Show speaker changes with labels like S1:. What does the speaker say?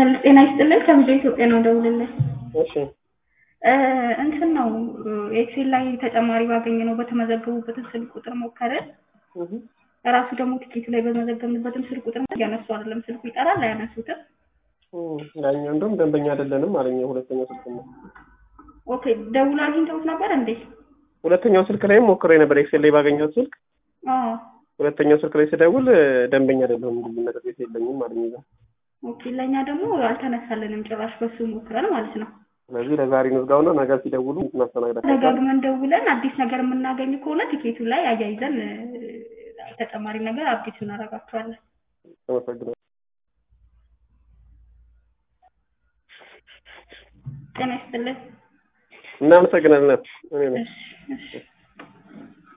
S1: ጤና ይስጥልን ከብዙ ኢትዮጵያ ነው ደውልልን።
S2: እሺ
S1: እንትን ነው ኤክሴል ላይ ተጨማሪ ባገኘ ነው በተመዘገቡበትን ስልክ ቁጥር ሞከርን።
S2: እህ
S1: ራሱ ደግሞ ቲኬቱ ላይ በመዘገብንበትም ስልክ ቁጥር እያነሱ አይደለም። ስልኩ ይጠራል አያነሱትም።
S2: ያኛው እንደውም ደንበኛ አይደለንም አለኝ። ሁለተኛው ስልክ ነው።
S1: ኦኬ ደውሎ አግኝተውት ነበር እንዴ?
S2: ሁለተኛው ስልክ ላይም ሞክሬ ነበር። ኤክሴል ላይ ባገኘሁት ስልክ
S1: አዎ
S2: ሁለተኛው ስልክ ላይ ስደውል ደንበኛ አይደለሁም እንግዲህ መጠጥ ቤት የለኝም አለኝ። እዛ
S1: ኦኬ ለእኛ ደግሞ አልተነሳልንም ጭራሽ በሱ ሞክረን ማለት ነው።
S2: ስለዚህ ለዛሬ እንዝጋውና ነገ ሲደውሉ እናስተናግዳለን።
S1: ደጋግመን ደውለን አዲስ ነገር የምናገኝ ከሆነ ቲኬቱ ላይ አያይዘን ተጨማሪ ነገር አዲስ እናደርጋቸዋለን።
S2: አመሰግናለሁ።
S1: ጤና ይስጥልን።
S2: እናመሰግናለን። እኔ ነኝ።
S1: እሺ እሺ